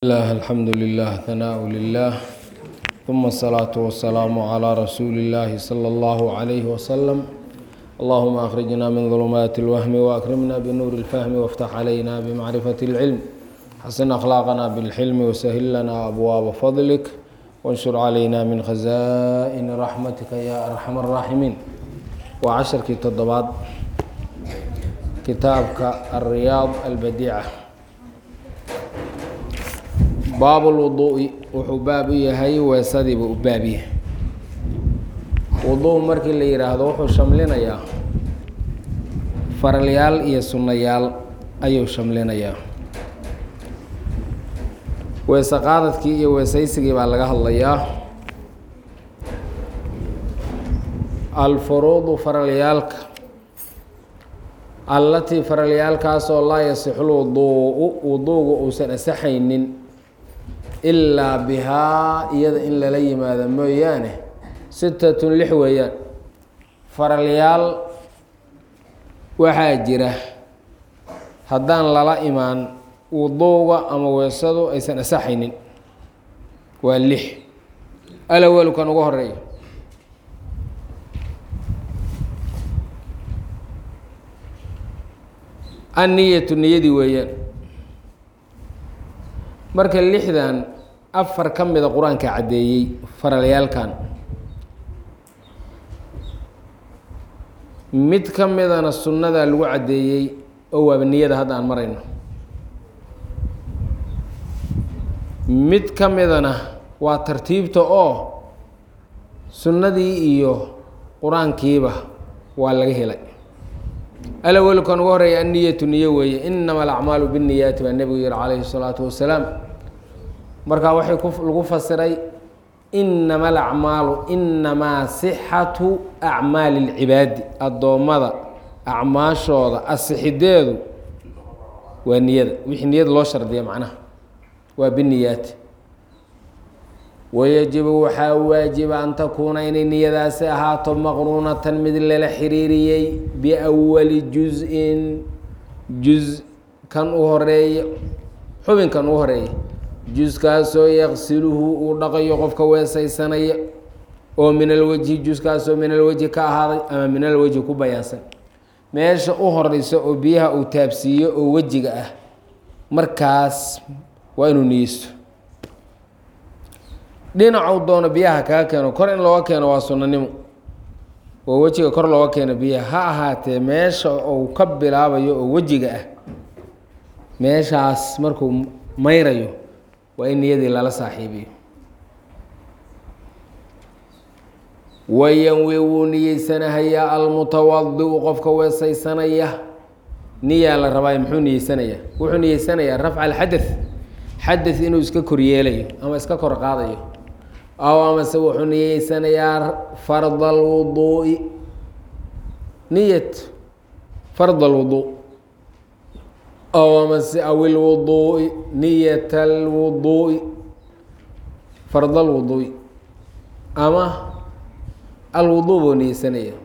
الله الحمد لله ثناء لله ثم الصلاة والسلام على رسول الله صلى الله عليه وسلم اللهم أخرجنا من ظلمات الوهم وأكرمنا بنور الفهم وافتح علينا بمعرفة العلم حسن أخلاقنا بالحلم وسهل لنا أبواب فضلك وانشر علينا من خزائن رحمتك يا أرحم الراحمين وعشركii toddobaad kitaabka الرياض البديعة baab اlwuduu'i wuxuu baab u yahay weesadiiba u baab yahay wuduu markii la yidhaahdo wuxuu shamlinayaa faralyaal iyo sunnayaal ayuu shamlinayaa weese qaadadkii iyo weesaysigii baa laga hadlayaa alfuruudu faralyaalka allatii faralyaalkaasoo laa yasixu lwuduu'u wuduugu uusan asaxaynin ilaa bihaa iyada in lala yimaado mooyaane sitatun lix weeyaan faralyaal waxaa jira haddaan lala imaan wuduuga ama weesadu aysan asaxaynin waa lix alawelkan ugu horeeya anniyatu niyadii weeyaan marka lixdan afar ka mida qur-aanka caddeeyey faralyaalkan mid ka midana sunnadaa lagu caddeeyey oo waaba niyada hadda aan marayno mid ka midana waa tartiibta oo sunnadii iyo qur-aankiiba waa laga helay alawelkan ugu horeeya anniyatu niyo weeye inama alacmaalu binniyaati baa nebigu yihi calayhi salaatu wasalaam markaa waxay lagu fasiray inama alacmaalu inamaa sixatu acmaali اlcibaadi addoommada acmaashooda asixideedu waa niyada wixii niyada loo shardiya macnaha waa biniyaati wayajibu waxaa waajiba an takuuna inay niyadaasi ahaato maqruunatan mid lala xiriiriyey biawali juz-in juz kan u horeeya xubinkan u horeeya juskaasoo yaqsiluhu uu dhaqayo qofka weesaysanaya oo min alwejhi juskaasoo min alwejhi ka ahaaday ama min alwejhi ku bayaansan meesha u horeysa oo biyaha uu taabsiiyo oo wejiga ah markaas waa inuu niyeysto dhinacuu doono biyaha kaga keeno kor in looga keeno waa sunnanimo oo wejiga kor looga keeno biyaha ha ahaatee meesha uu ka bilaabayo oo wejiga ah meeshaas markuu mayrayo waa in niyadii lala saaxiibiyo wayanwi wuu niyeysanahayaa almutawadiu qofka weesaysanaya niyaa la rabaayo muxuu niyeysanayaa wuxuu niyeysanayaa rafca alxadad xadad inuu iska koryeelayo ama iska kor qaadayo aw amase wuxuu niyeysanayaa farda alwuduu'i niyat farda alwuduu aw amase aw ilwuduu'i niyat alwuduu'i farda alwuduu'i ama alwuduu buu niyeysanaya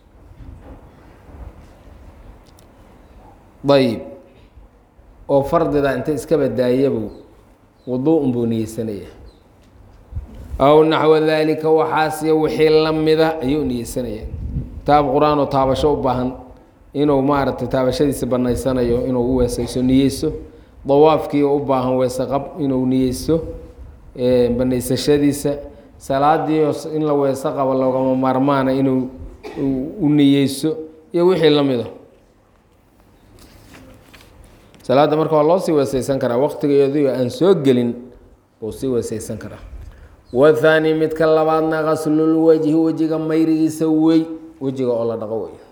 ayib oo fardida inta iska badaayabu wuduu'un buu niyeysanaya aw naxwa daalika waxaasiyo wixii la mida ayuu niyeysanaya kitaab qur-aan oo taabasho u baahan inuu maaragtay taabashadiisa banaysanayo inuu u weesayso niyeyso dawaafkii u baahan weese qab inuu niyeysto banaysashadiisa salaadii in la weese qabo loogama maarmaana inuu u niyeyso iyo wixii la mida salaadda marka waa loo sii weesaysan karaa waqtigeedu aan soo gelin buu sii weesaysan karaa wathaani midka labaadna qaslulwejhi wejiga mayrigiisa wey wejiga oo la dhaqo wey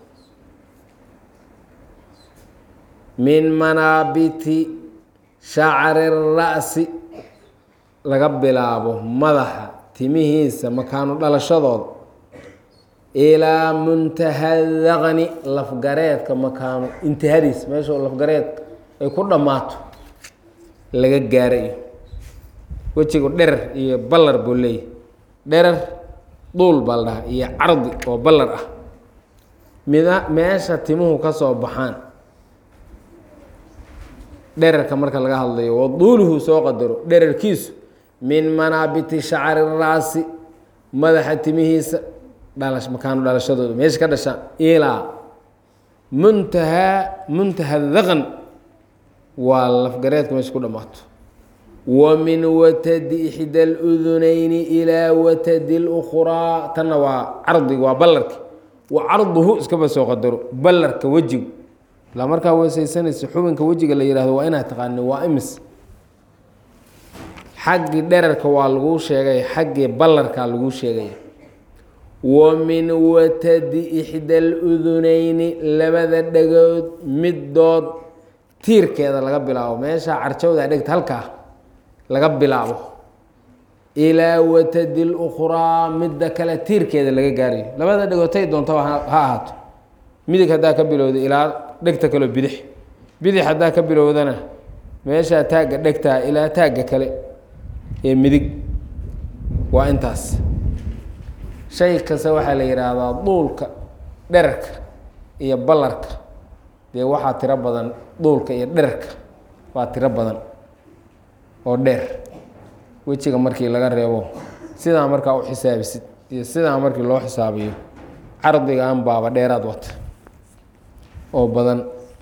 min manaabiti shacri ra'si laga bilaabo madaxa timihiisa makaanu dhalashadooda ilaa muntaha daqni lafgareedka makaanu intihadiis meesha lafgareed ay ku dhammaato laga gaarayo wejigu dherer iyo ballar buu leeyahy dherer duul baa la dhahaa iyo cardi oo ballar ah mida meesha timuhu ka soo baxaan dherarka marka laga hadlayo waduuluhu soo qadaro dherarkiisu min manaabiti shacri raasi madaxa timihiisa dhalash makaanu dhalashadooda meesha ka dhashaan ilaa muntahaa muntaha daqan waa lafgareedka meesha ku dhammaato wa min watadi ixda aludunayni ilaa watadi lukhraa tanna waa cardiga waa ballarka wa carduhu iskaba soo qadaro ballarka wejigu ilaa markaa weesaysanaysa xubinka wejiga la yihahdo waa inaad taqaani waa imis xaggii dherarka waa laguu sheegay xaggii ballarkaa laguu sheegaya wa min watadi ixda aludunayni labada dhagood middood tiirkeeda laga bilaabo meesha carjawda dhegta halkaa laga bilaabo ilaa watadi lukhraa midda kale tiirkeeda laga gaarayo labada dhagoodtay doontaba ha ahaato midig haddaa ka bilowda ilaa dhegta kaleo bidix bidix haddaa ka bilowdana meeshaa taagga dhegtaa ilaa taagga kale ee midig waa intaas shay kasta waxaa la yidhaahdaa duulka dherarka iyo ballarka dee waxaa tiro badan duulka iyo dherarka waa tiro badan oo dheer wejiga markii laga reebo sidaa markaa u xisaabisid iyo sidaa markii loo xisaabiyo cardigan baaba dheeraad wata oo badan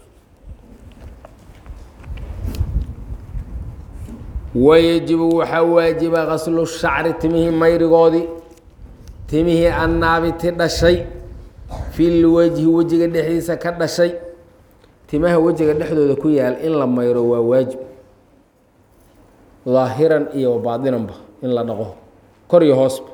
wayajibu waxaa waajiba qaslu shacri timihii mayrigoodii timihii annaabiti dhashay fil wejhi wejiga dhexdiisa ka dhashay timaha wejiga dhexdooda ku yaal in la mayro waa waajib daahiran iyo baadinanba in la dhaqo kor iyo hoosba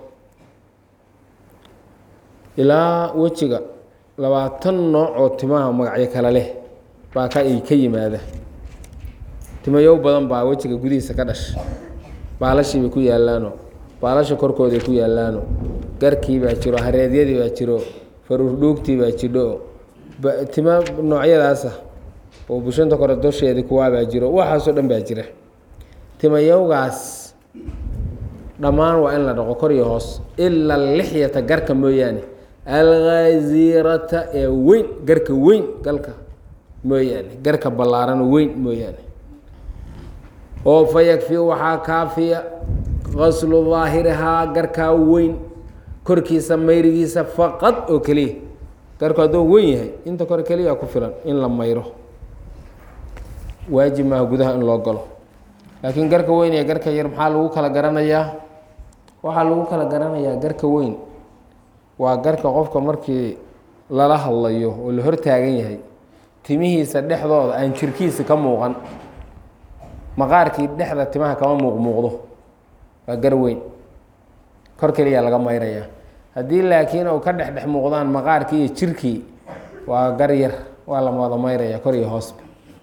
ilaa wejiga labaatan nooc oo timaha magacyo kale leh baa ka ka yimaada timayow badan baa wejiga gudihiisa ka dhasha baalashiibay ku yaalaano baalasha korkooday ku yaalaano garkii baa jiro hareedyadii baa jiro faruurdhuugtii baa jidho tima noocyadaasa oo bushanta kore dosheedii kuwaabaa jiro waxaasoo dhan baa jira timayowgaas dhammaan waa in la dhaqo kor iyo hoos ila lixyata garka mooyaane alghaziirata ee weyn garka weyn galka mooyaane garka ballaaran weyn mooyaane oo fa yakfi waxaa kaafiya qaslu daahirihaa garkaa weyn korkiisa mayrigiisa faqad oo keliya garku hadduu weyn yahay inta kore keliya ku filan in la mayro waajib maaha gudaha in loo galo laakiin garka weyn iyo garka yar maxaa lagu kala garanayaa waxaa lagu kala garanayaa garka weyn waa garka qofka markii lala hadlayo oo la hortaagan yahay timihiisa dhexdooda aan jirkiisa ka muuqan maqaarkii dhexda timaha kama muuqmuuqdo waa gar weyn kor keliya laga mayraya haddii laakiin uu ka dhexdhex muuqdaan maqaarkii iyo jirkii waa gar yar waa la wada mayraya kor iyo hoosba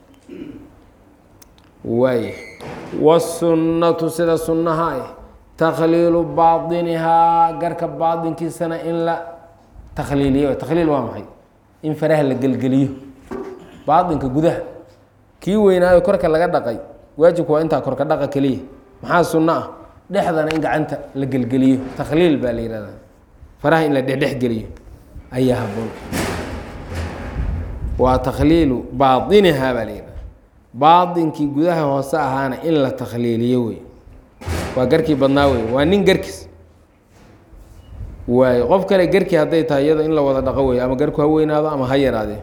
waay wasunnatu sida sunnaha ah takhliilu baadinihaa garka baadinkiisana in la takhliiliyo takhliil waa maxay in faraha la gelgeliyo baadinka gudaha kii weynaayo korka laga dhaqay waajibku waa intaa korka dhaqa keliya maxaa sunno ah dhexdana in gacanta la gelgeliyo takhliil baa la yihahdaa faraha in la dhexdhex geliyo ayaa haboon waa takhliilu baadinihaa baa la yihahda baadinkii gudaha hoose ahaana in la takhliiliyo wey waa garkii badnaa wey waa nin garkiis waay qof kale garkii hadday tahay iyada in la wada dhaqo wey ama garku ha weynaado ama ha yaraadee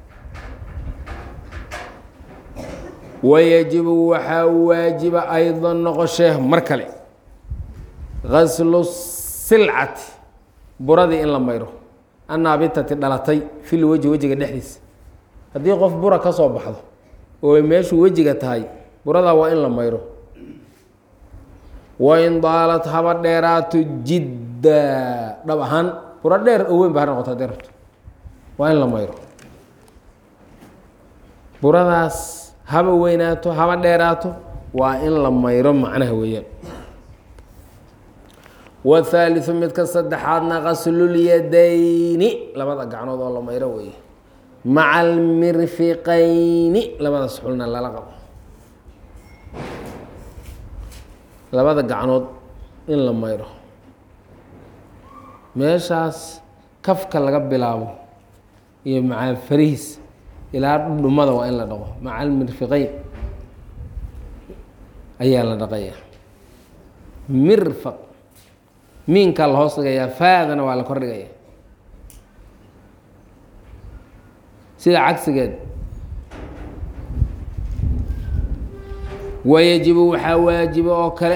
wayajibu waxaa waajiba aydan noqoshee mar kale gaslu silcati buradii in la mayro annaabitati dhalatay fil weji wejiga dhexdiisa haddii qof bura ka soo baxdo oo meeshuu wejiga tahay buradaa waa in la mayro wain daalat haba dheeraato jidda dhab ahaan buro dheer oo weyn ba ha noqoto hadday rabto waa in la mayro buradaas haba weynaato haba dheeraato waa in la mayro macnaha weeyaan wathaaliثu midka saddexaadna qaslulyadayni labada gacnood oo la mayro weeye maca almirfiqayni labadaas xulna lala qabo labada gacnood in la mayro meeshaas kafka laga bilaabo iyo maca farihiis ilaa dhudhumada waa in la dhaqo maca almirfiqeyn ayaa la dhaqayaa mirfaq miinkaa la hoos dhigayaa faadana waa la kor dhigaya sida cagsigeed wayajibu waxaa waajiba oo kale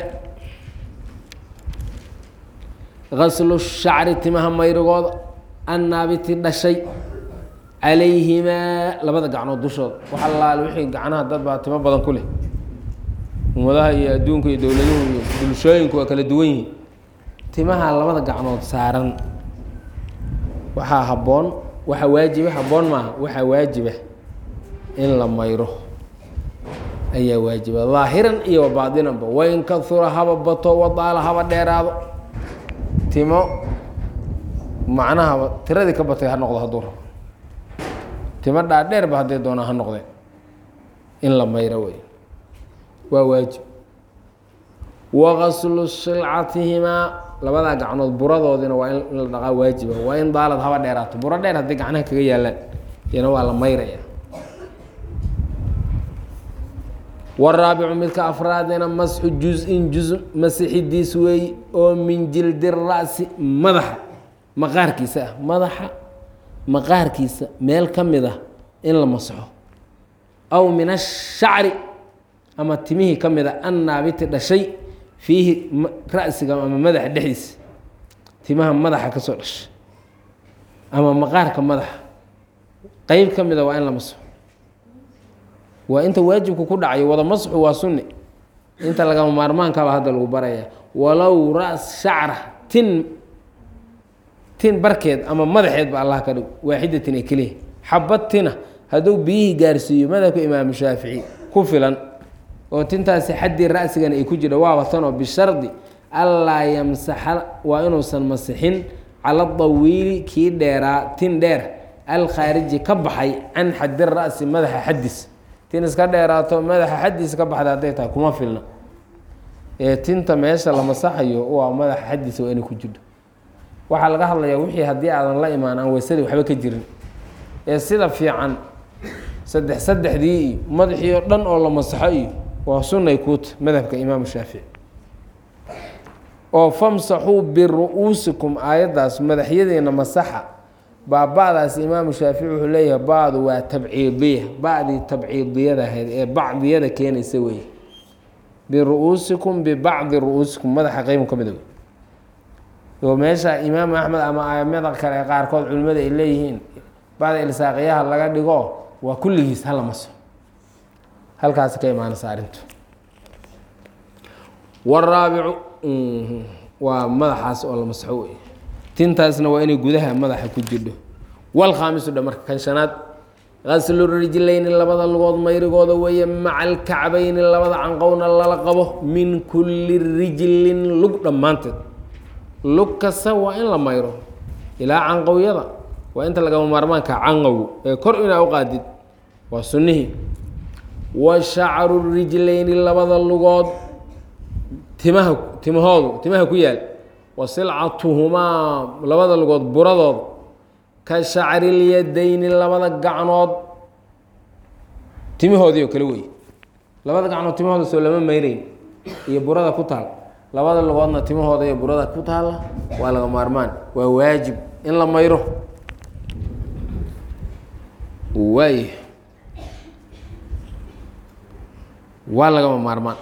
gaslu shacri timaha mayrigooda annaabiti dhashay calayhimaa labada gacnood dushooda wax allaale wixii gacnaha dad baa timo badan ku leh ummadaha iyo adduunka iyo dowladuhu iyo bulshooyinku waa kala duwan yihiin timaha labada gacnood saaran waxaa habboon waxaa waajiba habboon maaha waxaa waajiba in la mayro ayaa waajiba daahiran iyo wabaadinanba wain kahura haba bato wadaala haba dheeraado timo macnahaba tiradii ka batay ha noqdo hadduu rabo timo dhaadheerba hadday doonaa ha noqdeen in la mayro wey waa waajib wagaslu silcatihimaa labadaa gacnood buradoodina waa in la dhaqaa waajiba waa in daalad haba dheeraato buro dheer hadday gacnaha kaga yaalaan iyana waa la mayraya waraabicu midka afraadina masxu juz-in juz masixidiis weey oo min jildi ra'si madaxa maqaarkiisa ah madaxa maqaarkiisa meel ka mid ah in la masxo aw min ashacri ama timihii ka mid a annaabiti dhashay fiihi ra'siga ama madaxa dhexdiisa timaha madaxa ka soo dhashay ama maqaarka madaxa qeyb ka mid a waa in la masxo waa inta waajibku ku dhacayo wada masxu waa sunni inta lagama maarmaankaaba hadda lagu baraya walow ras shacra tin tin barkeed ama madaxeed ba allah ka dhig waaxidatin ee keliya xabad tina hadduu biyihii gaarsiiyo madhabka imaamu shaafici ku filan oo tintaasi xaddii ra'sigana ay ku jira waaba tanoo bishardi allaa yamsaxa waa inuusan masixin cala dawiili kii dheeraa tin dheer alkhaariji ka baxay can xaddi ra'si madaxa xaddiis tin iska dheeraato madaxa xaddiisa ka baxda hadday tahay kuma filna ee tinta meesha la masaxayo waa madaxa xaddiisa waa inay ku jirto waxaa laga hadlayaa wixii haddii aadan la imaan aan weysadii waxba ka jirin ee sida fiican saddex saddexdii iyo madaxii oo dhan oo la masaxo iyo waa sunnay kuuta madhabka imaamu shaafici oo famsaxuu biru-uusikum aayaddaas madaxyadiina masaxa baaba'daas imaamu shaafici wuxuu leeyahay ba'du waa tabciidiya ba'dii tabciidiyada ahayd ee bacdiyada keenaysa weeye biru-uusikum bibacdi ru-uusikum madaxa qeybu ka mida wey oo meesha imaamu axmed ama aimada kale qaarkood culimmada ay leeyihiin bacda ilsaaqiyaha laga dhigo waa kulligiis hala maso halkaasi ka imaanaysa arrintu waraabicu waa madaxaas oo la masxo wey tintaasna waa inay gudaha madaxa ku jirdho walkhaamisu dha marka kan shanaad qaslu rijlayni labada lugood mayrigooda weeye maca alkacbayni labada canqowna lala qabo min kulli rijlin lug dhammaanteed lug kasta waa in la mayro ilaa canqowyada waa inta lagama maarmaanka canqow ee kor inaa u qaadid waa sunnihii wa shacru rijlayni labada lugood timaha timahoodu timaha ku yaal wa silcatuhumaa labada lugood buradooda ka shacrilyadayni labada gacnood timihoodii oo kale wey labada gacnood timahooda soo lama mayreyn iyo burada ku taal labada lugoodna timahooda iyo burada ku taalla waa laga maarmaan waa waajib in la mayro waay waa lagama maarmaan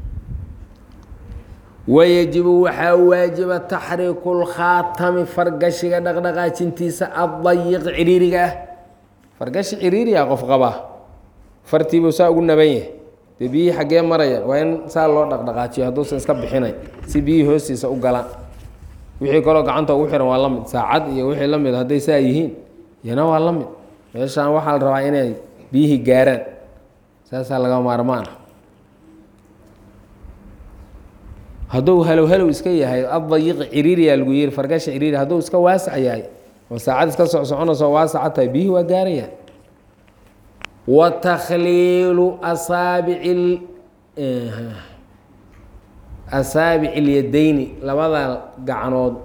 wayajibu waxaa waajiba taxriiku lkhaatami fargashiga dhaqdhaqaajintiisa addayiq ciriiriga ah fargashi ciriiriga qof qabaa fartiibuu saa ugu naban yahay dee biyihii xaggee maraya waa in saa loo dhaqdhaqaajiyo hadduusan iska bixinay si biyihii hoostiisa u galaan wixii kaloo gacanta ugu xihan waa la mid saacad iyo wixii la mid hadday saa yihiin iyana waa la mid meeshaan waxaa la rabaa inay biyihii gaaraan saasaa laga maarmaan ah hadduu halow halow iska yahay addayiqi ciriiriyaa lagu yiri fargasha ciriiri hadduu iska waasac yahay oo saacad iska soc soconayso waasaca tahay biyihii waa gaarayaan wa takhliilu asaabici asaabici ilyadayni labada gacnood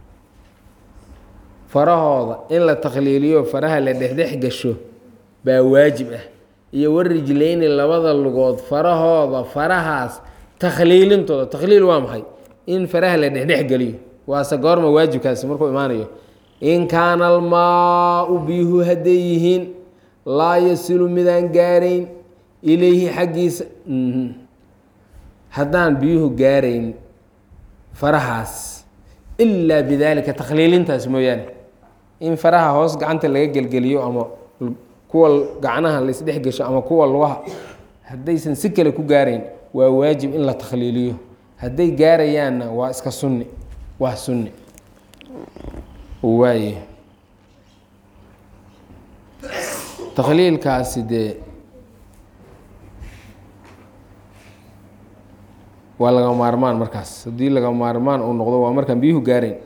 farahooda in la takhliiliyo faraha la dhexdhex gasho baa waajib ah iyo warijlayni labada lugood farahooda farahaas takhliilintooda takhliil waa maxay in faraha la dhexdhex geliyo waase goorma waajibkaasi markuu imaanayo in kaana almaau biyuhu hadday yihiin laa yasilu midaan gaarayn ilayhi xaggiisa haddaan biyuhu gaarayn farahaas ilaa bidaalika takhliilintaas mooyaane in faraha hoos gacanta laga gelgeliyo ama kuwa gacnaha la isdhex gesho ama kuwa lugaha haddaysan si kale ku gaarayn waa waajib in la takhliiliyo hadday gaarayaanna waa iska sunni waa sunni waaye takhliilkaasi dee waa laga maarmaan markaas haddii laga maarmaan uu noqdo waa markaan biyuhu gaarayn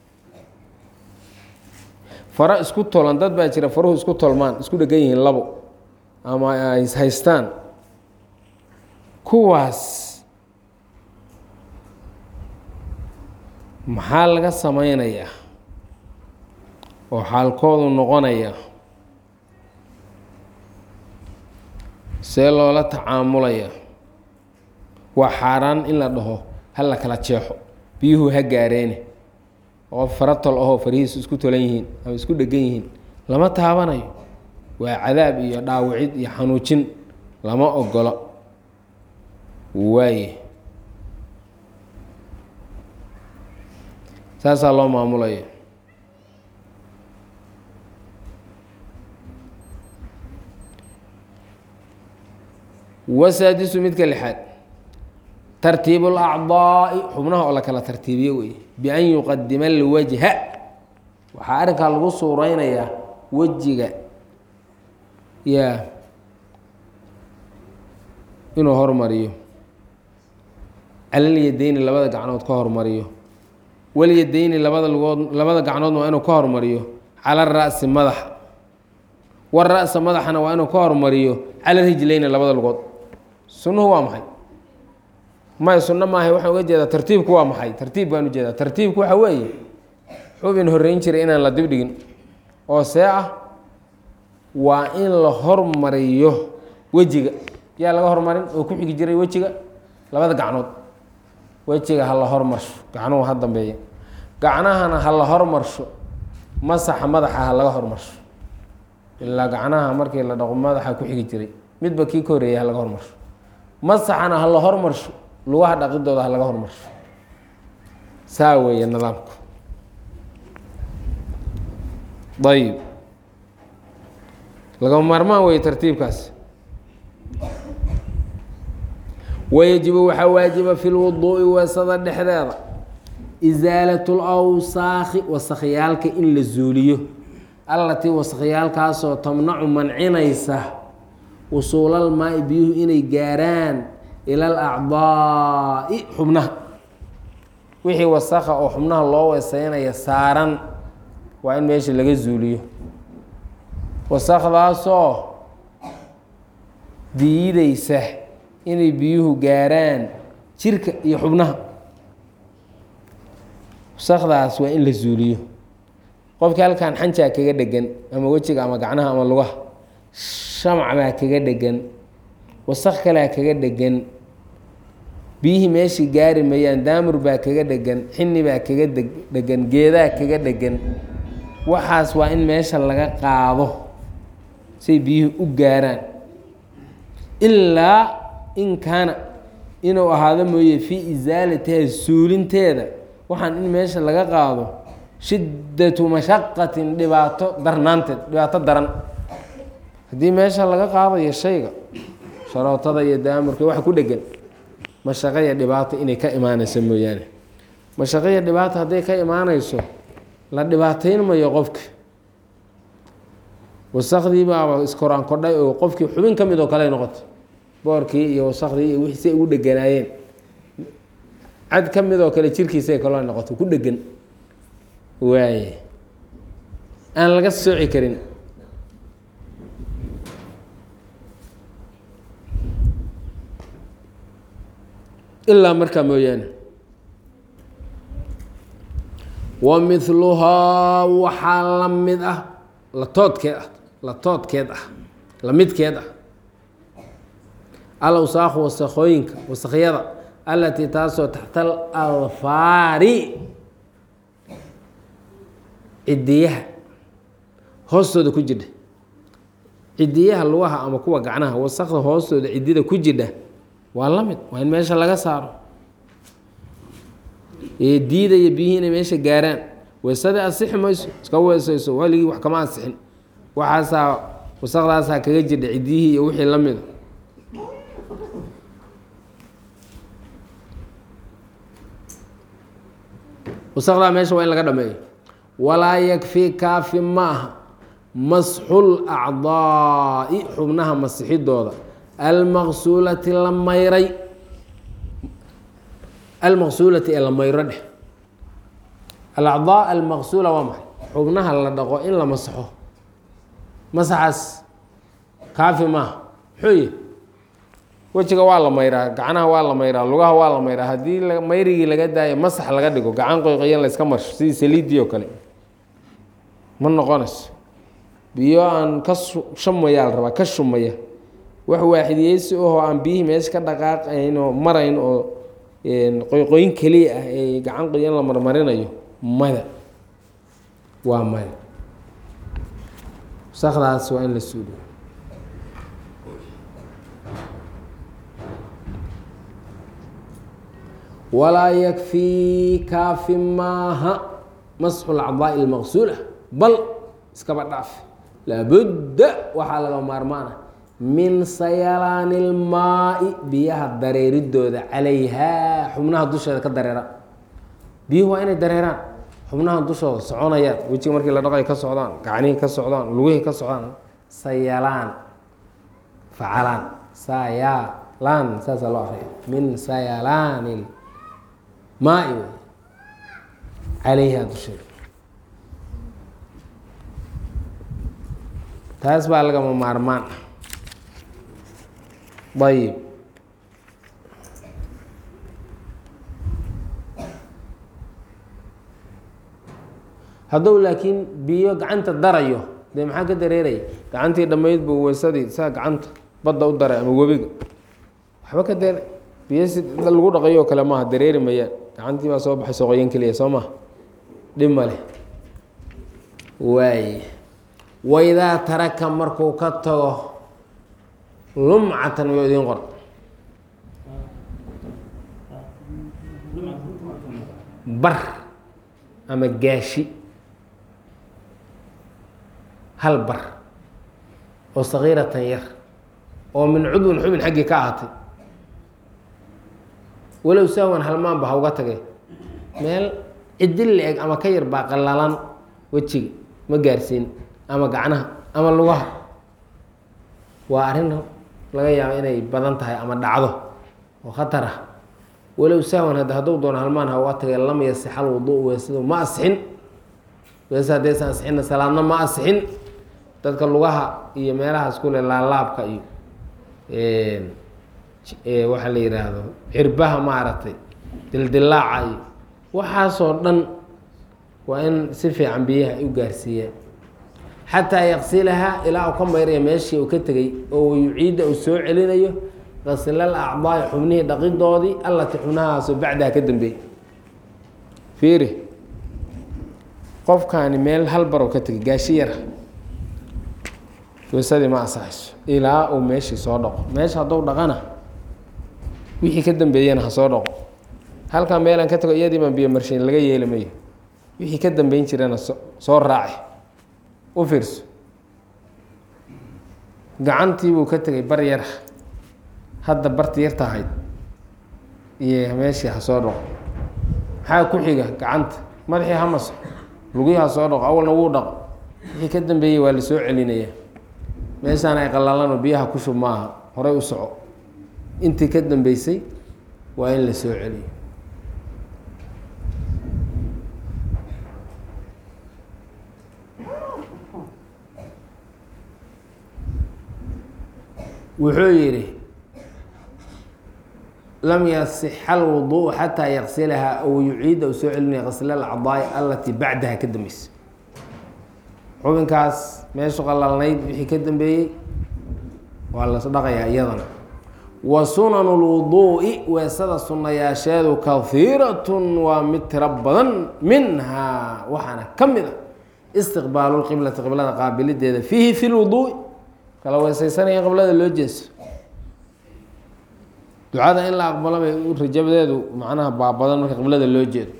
faro isku tolan dad baa jira faruhu isku tolmaan isku dhegan yihiin labo ama ay haystaan kuwaas maxaa laga sameynayaa oo xaalkoodu noqonaya see loola tacaamulaya waa xaaraan in la dhaho ha la kala jeexo biyuhu ha gaareene qof fara tol ahoo farihiisu isku tolan yihiin ama isku dhegan yihiin lama taabanayo waa cadaab iyo dhaawicid iyo xanuujin lama ogolo waaye saasaa loo maamulaya wasaadisu midka lixaad tartiib اlacdaa'i xubnaha oo la kala tartiibiyo wey bian yuqadima alwajha waxaa arrinkaa lagu suureynayaa wejiga ya inuu hormariyo calalyadeyni labada gacnood ka hormariyo walyadeyni labada lugood labada gacnoodna waa inuu ka hormariyo cala ra'si madaxa wara'sa madaxana waa inuu ka hormariyo cala rijlayni labada lugood sunnuhu waa maxay may sunno maahay waxaan uga jeedaa tartiibku waa maxay tartiib baan ujeedaa tartiibku waxa weeye xubin horreyn jiray inaan la dibdhigin oo see ah waa in la hormariyo wejiga yaa laga hormarin oo ku xigi jiray wejiga labada gacnood wejiga ha la hormarsho gacnuhu ha dambeeya gacnahana ha la hormarsho masaxa madaxa ha laga hormarsho ilaa gacnaha markii la dhaqo madaxa ku xigi jiray midba kii ka horreeyay ha laga hormarsho masaxana ha la hormarsho lugaha dhaqidooda ha laga hormarsho saa weeye nidaamku ayib lagama maarmaan weeye tartiibkaas wayajibu waxaa waajiba fi lwuduu'i weesada dhexdeeda isaalat lawsaakhi wasakhyaalka in la zuuliyo allatii wasakhyaalkaasoo tamnacu mancinaysa wusuulal maai biyuhu inay gaaraan ila alacdaa'i xubnaha wixii wasakha oo xubnaha loo weeseynaya saaran waa in meesha laga zuuliyo wasakdaasoo diideysa inay biyuhu gaaraan jirka iyo xubnaha wasakdaas waa in la zuuliyo qofkii halkan xanjaa kaga dhegan ama wejiga ama gacnaha ama lugaha shamac baa kaga dhegan wasak kalea kaga dhegan biyihii meeshii gaari mayaan daamur baa kaga dhegan xini baa kaga dhegan geedaa kaga dhegan waxaas waa in meesha laga qaado say biyuhu u gaaraan ilaa in kaana inuu ahaado mooye fii isaalatiha suulinteeda waxaan in meesha laga qaado shiddatu mashaqatin dhibaato darnaanteed dhibaato daran haddii meesha laga qaadayo shayga sharootada iyo daamurka waxa ku dhegan mashaqo iyo dhibaato inay ka imaanayso mooyaane mashaqo iyo dhibaato hadday ka imaanayso la dhibaateyn mayo qofka wasakdii baaba iskoraan kodhay oo qofkii xubin ka mid oo kale noqoto boorkii iyo wasakdii iyo wixii say ugu dheganaayeen cad ka mid oo kale jirkiisa kaloo noqoto ku dhegan waaye aan laga sooci karin ilaa markaa mooyaane wa miluhaa waxaa la mid ah latoodkeed ah latoodkeed ah la midkeed ah alawsaakhu wasakooyinka wasakhyada allatii taasoo taxta alalfaari cidiyaha hoostooda ku jidha cidiyaha lugaha ama kuwa gacnaha wasakda hoostooda cidida ku jidha waa la mid waa in meesha laga saaro ee diidaya biyihii inay meesha gaaraan weysada asixi mayso iska weysayso waligii wax kama asixin waxaasaa wasaqdaasaa kaga jidha cidiyihii iyo wixii la mida wasaqdaa meesha waa in laga dhameeyo walaa yakfi kaafi ma aha masxul acdaa'i xubnaha masixidooda almaqsuulati la mayray almaqsuulati ee la mayro dheh alacdaa almaqsuula waa maxay xubnaha la dhaqo in la masaxo masaxaas kaafi maaha muxuu yihi wejiga waa la mayraa gacnaha waa la mayraa lugaha waa la mayraa haddii mayrigii laga daayo masax laga dhigo gacan qoyqoyan layska marsho sidii saliidii oo kale ma noqonayso biyo aan ka shumayaa la rabaa ka shumaya wax waaxidiyeysi ahoo aan biyihii meesha ka dhaqaaqayn oo marayn oo qoyqoyin keliya ah ee gacan qoyan la marmarinayo mada waa mada wasaqdaas waa in la suuliyo walaa yakfii kaafi maaha masxu lacdaa'i almaqsuula bal iskaba dhaaf laabudda waxaa laga maarmaana min sayalaani ilmaai biyaha dareeridooda calayhaa xubnaha dusheeda ka dareera biyuhu waa inay dareeraan xubnaha dushooda soconayaan wejiga markii la dhaqay ka socdaan gacnihii ka socdaan lugihii ka socdaan sayalaan facalaan sayalaan saasaa loo akriya min sayalaani maai wey calayhaa dusheeda taas baa lagama maarmaan ayib haddou laakiin biyo gacanta darayo dee maxaa ka dareeraya gacantii dhammayd buu weysadii saa gacanta badda u daray ama webiga waxba ka dare biyo si lagu dhaqayo oo kale maaha dareeri mayaan gacantii baa soo baxay soqoyan keliya soo maha dhib ma leh waay waidaa taraka markuu ka tago lumcatan yo idiin qor bar ama gaashi hal bar oo sagiiratan yar oo min cudwin xubin xaggii ka ahaatay walow sahwan halmaanba ha uga tagay meel cidil la-eg ama ka yar baa qallalan wejiga ma gaarsiin ama gacnaha ama lugaha waa arrin laga yaabo inay badan tahay ama dhacdo oo khatar ah walow sahwan hadda hadduu doono halmaan ha uga tagay lam yasixal wuduu weysadu ma asixin weesa haddaysan asixinna salaadna ma asixin dadka lugaha iyo meelahaas kule laalaabka iyo waxaa la yidhaahdo cirbaha maaragtay dildilaaca iyo waxaasoo dhan waa in si fiican biyaha ay u gaarsiiyaan xataa yaqsilahaa ilaa uu ka mayraya meeshii uu ka tegey oo yuciidda uu soo celinayo qasilal acdaai xubnihii dhaqidoodii allatii xubnahaasoo bacdaha ka dambeeyey fiiri qofkaani meel hal barow ka tegay gaashi yara weysadii ma asaxayso ilaa uu meeshii soo dhaqo meesha hadduu dhaqana wixii ka dambeeyana ha soo dhaqo halkaa meelaan ka tago iyadii baan biyo marshayn laga yeeli mayo wixii ka dambeyn jirana soo raaci u fiirso gacantii buu ka tegay bar yara hadda barti yarta ahayd iyo meeshii ha soo dhaqo maxaa ku xiga gacanta madaxii ha maso lugihii ha soo dhaqo awalna wuu dhaqo wixii ka dambeeyey waa la soo celinaya meeshaan ay qallalanoo biyaha ku shub maaha horay u soco intii ka dambeysay waa in la soo celiyo wuxuu yidhi lam yasixa alwuduءu xataa yaqsilahaa aw yuciida u soo celinaya qasla alacdaai alatii bacdaha ka dambeysa xubinkaas meeshu qalalnayd wixii ka dambeeyey waa las dhaqayaa iyadana wa sunanu lwuduu'i weesada sunnayaasheedu kahiiratun waa mid tiro badan minhaa waxaana ka mid a istiqbaalu lqiblati qiblada qaabilideeda fiihi fi lwuduu'i kala weesaysanaya qiblada loo jeeso ducada in la aqbalo bay rajabadeedu macnaha baabadan marka qiblada loo jeedo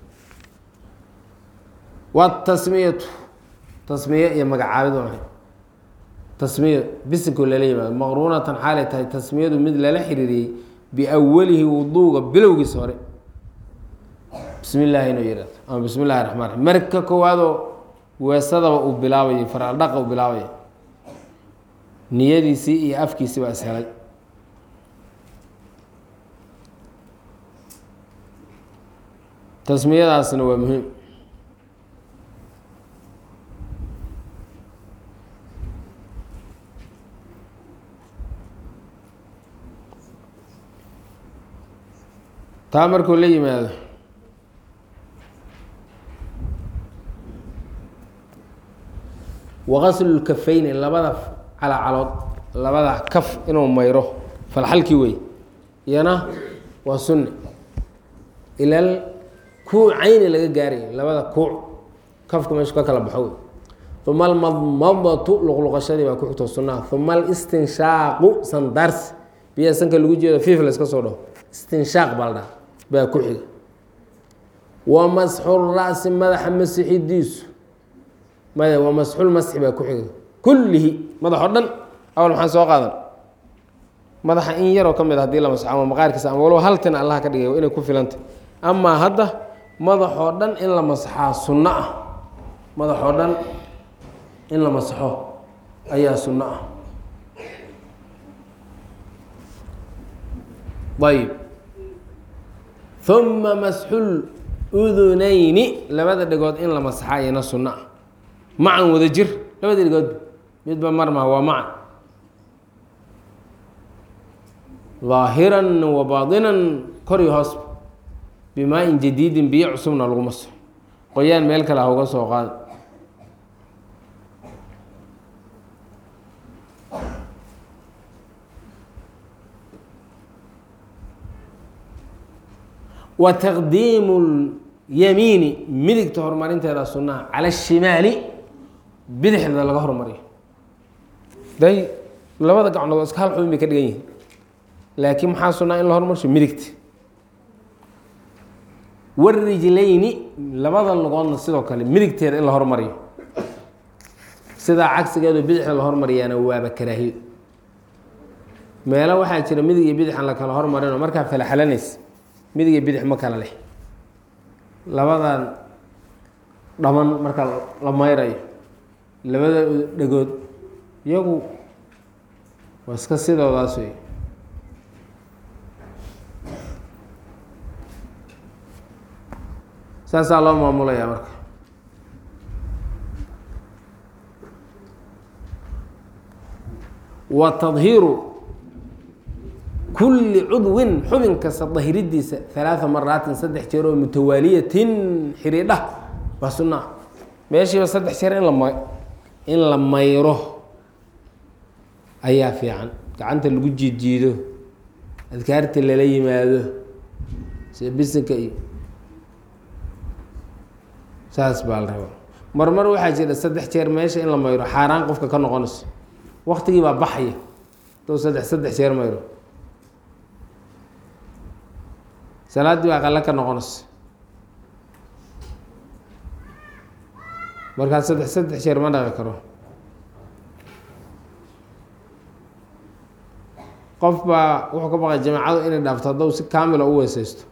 watasmiyatu tasmiye iyo magacaabid waa maxay tasmiya bisinko lala yimaado maqruunatan xaalay tahay tasmiyadu mid lala xiriiriyey biawalihi wuduuga bilowgiisa hore bismi illaahi inuu yihahdo ama bismi illahi raxmaan raxiim marka koowaadoo weesadaba uu bilaabayo faraldhaqa uu bilaabayo niyadiisii iyo afkiisii baa ishelay tasmiyadaasna waa muhiim taa markuu la yimaado waqaslu lkafayni labada calacalood labada kaf inuu mayro falxalkii wey iyana waa sunni ilal kuucayni laga gaarayo labada kuuc kafka meeshu ka kala baxo wey uma almadmadatu luqluqashadii baa ku xigto sunnaha uma alistinshaaqu sandaarsi biyaa sanka lagu jeedo fiif la iska soo dhaho istinshaaq baa la dhaha baa ku xiga wa masxu ra'si madaxa masixidiisu maya wa masxul masxi baa ku xiga kullihi madax o dhan awal maxaan soo qaadan madaxa in yaroo ka mid a hadii la masxo ama maqaarkiisa ama waloba haltina allah ka dhigay inay ku filantay amaa hadda madaxoo dhan in la masxaa sunno ah madaxoo dhan in la masxo ayaa sunno ah ayb uma masxul udunayni labada dhegood in la masxaa iyana sunno ah macan wada jir labada dhegood midba marma waa macan ظaahiran wa baadinan kor iyo hoos bimaa-in jadiidin biyo cusubna lagu maso qoyaan meel kale ha uga soo qaada wa taqdiimu lyamiini midigta horumarinteeda sunnaha cala ashimaali bidixda laga hormariyo day labada gacnood oo iska hal xubin bay ka dhigan yihiin laakiin maxaa sunnaa in la hormarsho midigta warijlayni labada lugoodna sidoo kale midigteeda in la hormariyo sidaa cagsigeedu bidixda la hormariyaana waaba karaahiyo meelo waxaa jira midig iyo bidix aan la kala hormarinoo markaa falaxalanaysa midig iyo bidix ma kala leh labadan dhaman marka la mayrayo labada dhegood iyagu waa iska sidoodaas wey saasaa loo maamulayaa marka wa tadhiiru kulli cudwin xubin kasta dahiridiisa halaaa maraatin saddex jeer oo mutawaaliyatin xidhiidha waa sunaa meeshiiba saddex jeer in lama in la mayro ayaa fiican gacanta lagu jiidjiido adkaarta lala yimaado sida bisinka iyo saas baa la rabaa marmar waxaa jira saddex jeer meesha in la mayro xaaraan qofka ka noqonayso waktigii baa baxaya dou saddex saddex jeer mayro salaaddii baa qale ka noqonayso markaa saddex saddex jeer ma dhaqi karo qof baa wuxuu ka baqay jamaacadu inay dhaafto haddou si kaamila u weeseysto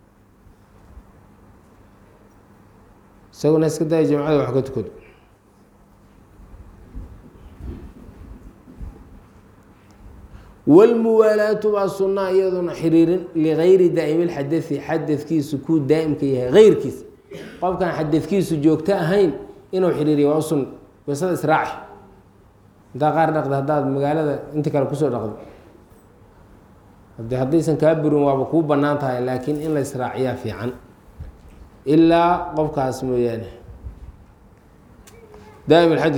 isaguna iska daya jamacada wax ka tukado wlmuwaalaatu baa sunaa iyaduna xiriirin ligayri daa'imi lxadai xadadkiisu kuu daa'imka yahay heyrkiisa qofkan xadadkiisu joogto ahayn inuu xiriiriya waa u sun weysada israaci intaa qaar dhaqda haddaad magaalada inta kale kusoo dhaqdo hade haddaysan kaa burin waaba kuu bannaan tahay laakiin in la israaciyaa fiican ilaa qofkaas mooyaane daa'im alxadi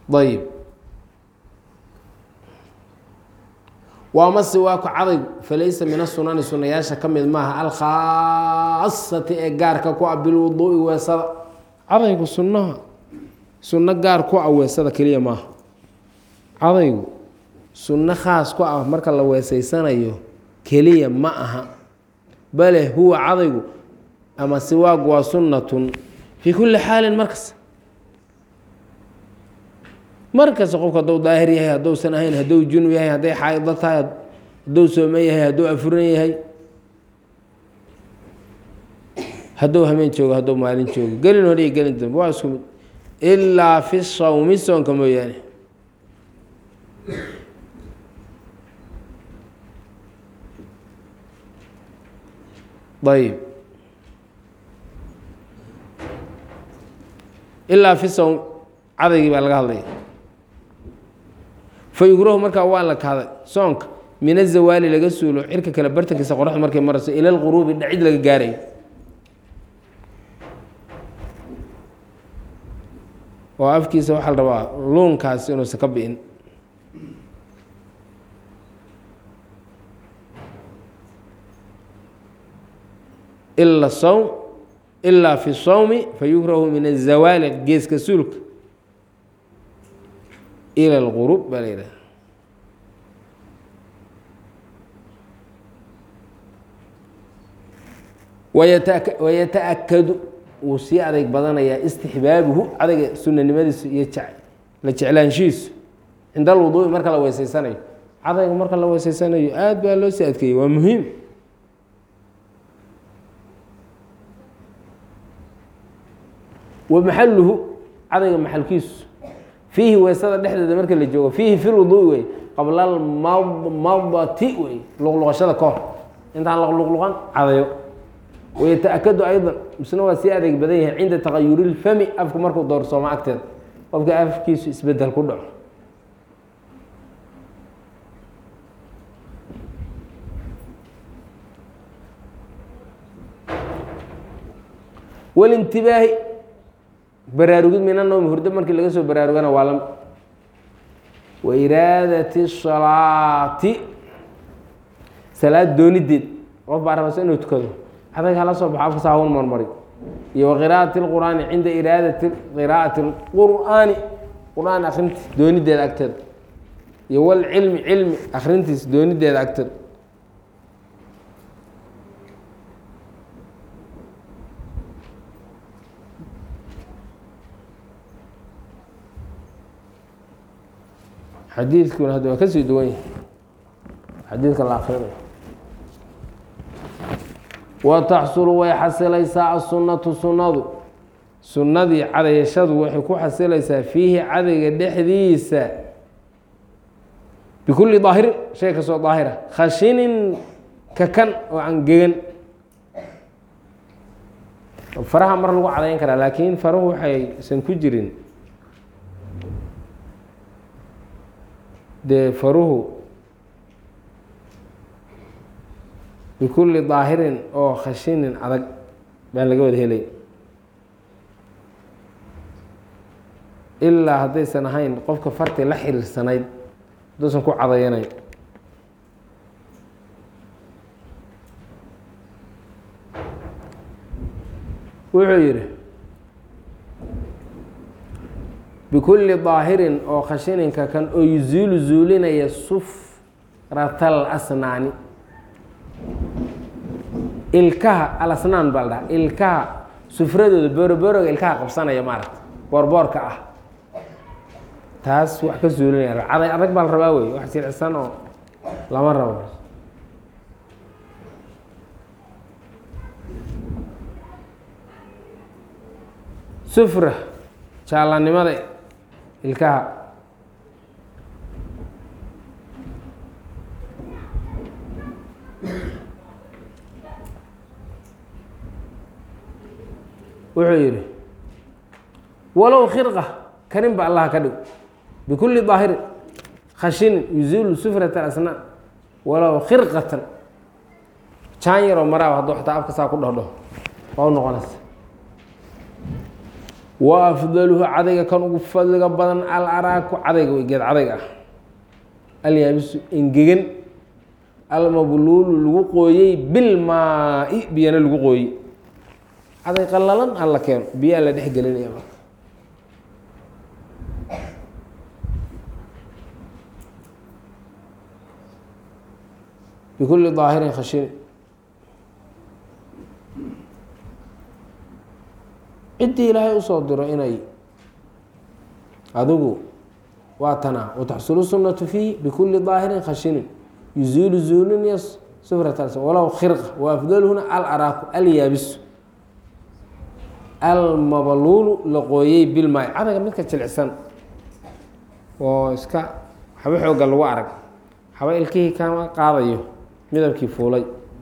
ayib waamase waa ku cadaygu falaysa min asunani sunayaasha ka mid maaha alkhaasati ee gaarka ku ah bilwuduui weesada cadaygu sunnaha sunno gaar ku ah weesada keliya maaha cadaygu sunno khaas ku ah marka la weesaysanayo keliya ma aha bale huwa cadaygu ama siwaagu waa sunnatun fii kulli xaalin markas markasta qofku hadduu daahir yahay hadduusan ahayn hadduu junub yahay hadday xaaido tahay hadduu sooman yahay hadduu afuran yahay hadduu hameen joogo hadduu maalin joogo gelin hore iyo gelin dambe waa isku mid ilaa fi sawmi soonka mooyaane ayib ilaa fi sawm cadaygii baa laga hadlaya fa yugrahu markaa waa la kahday soonka min azawaali laga suulo cirka kale bartankiisa qoraxdu markay marayso ila lquruubi dhacid laga gaarayo oo afkiisa waxaa la rabaa luunkaasi inuusan ka bi'in ila sawm ilaa fi sawmi fayukrahu min azawaali geeska suulka ila lqurub baa la yidhaha wayata-akadu wuu sii adeyg badanayaa istixbaabuhu cadayga sunanimadiisu iyo la jeclaanshihiisu cinda alwuduui marka la weyseysanayo cadayga marka la weyseysanayo aada baa loo sii adkeeyey waa muhiim wa maxaluhu cadayga maxalkiisu fiihi weysada dhexdeeda marka la joogo fiihi fi lwuduui wey qabla almadmadati wey luqluqashada ka hor intaan luqluqan cadayo wayata-akadu aydan misna waa sii adeeg badan yahay cinda taqayuri lfami afku markuu doorsoomo agteeda qofka afkiisu isbedel ku dhaco walintibaahi baraarugid min anowmi hurdo markii laga soo baraarugana waa lam wa iraadati salaati salaad doonideed qof baa rabasa inuu tukado cadayg hala soo baxo afkasa hawn marmari iyo wa qiraa'ati lqur'aani cinda iraadati qiraa'ati lqur'aani qur-aan akrintiis doonideeda agteeda iyo walcilmi cilmi akrintiis doonideeda agteeda xadiidkuna hadda waa kasii duwan yahay xadiidka la akrinayo wa taxsulu way xasilaysaa asunatu sunnadu sunnadii cadayashadu waxay ku xasilaysaa fiihi cadayga dhexdiisa bikulli daahirin shay kastoo daahira khashinin kakan oo angegan faraha mar lagu cadayn karaa laakiin farahu waxaysan ku jirin dee faruhu bikulli daahirin oo khashinin adag baan laga wada helay ilaa haddaysan ahayn qofka farti la xiriirsanayd hadduusan ku cadayanayn wuxuu yidhi bikulli daahirin oo khashininka kan oo yuzuulu zuulinaya sufratal asnaani ilkaha alasnaan baa la dhaha ilkaha sufradooda boorobooroga ilkaha qabsanaya maaragta boorboorka ah taas wax ka zuulinaya caday adag baa la rabaa wey wax jiricsan oo lama rabo sufra jaalanimada ilkaha wuxuu yidhi walow khirqa karin ba allaha ka dhig bikulli daahirin khashinin yuziilu sufrata asnaan walow khirqatan jaan yaroo maraaba hadduu xataa afka saa ku dhahdho waa u noqonaysa wa afdaluhu cadayga kan ugu fadliga badan al araaku cadayga wey geed cadayga ah alyaabisu engegan almabluulu lagu qooyey bilmaa-i biyana lagu qooyey caday qalalan alla keeno biyaa la dhex gelinaya marka bikulli daahirin khashin ciddii ilaahay usoo diro inay adigu waa tanaa wataxsulu sunnatu fiihi bikulli daahirin khashinin yuziilu zuulin iyo sufrat walow khirqa wa afdaluhuna al araaku alyaabisu almabluulu la qooyey bilmaay cadaga midka jilicsan oo iska waxba xooga lagu arag waxba ilkihii kama qaadayo midabkii fuulay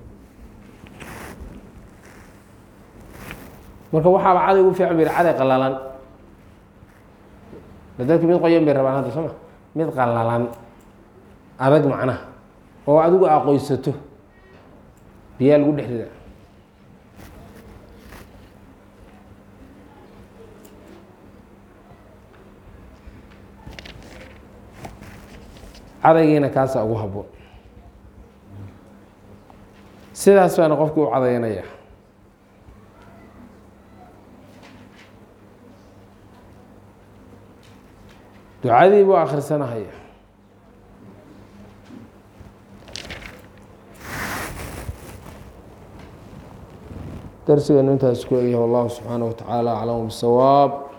marka waxaaba caday ugu fiican ba caday qalalan dadki mid qoyan bay rabaan hadda soo ma mid qalalan adag macnaha oo adigu aqoysato biyaa lagu dhex rida cadaygiina kaasa ugu haboon sidaas baana qofkii u cadaynaya ducadii buu akhrisanahaya darsigeenu intaas ku egyahay wallahu subxaanaه wa tacaala aclamu bisawaab